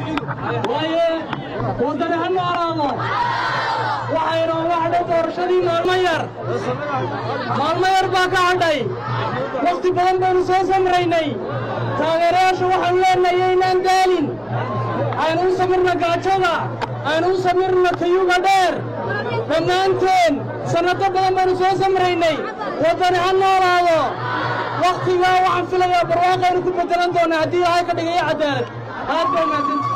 waaye waddani ha noolaado waxaynu waxdhay doorashadii maalmo yar maalmo yar baa ka hadhay wakhti badan baynu soo samraynay taageerayaasha waxaanu leenahay yaynaan daalin aynu u samirna gaajada aynu u samirna kayuga dheer dhammaanteen sannado badan baynu soo samraynay waddani ha noolaado wakhtigaa waxaan filayaa barwaaqaynu ku beddelan doonnaa haddii ilaahay ka dhigayo cadaalad aad baa mahadsanti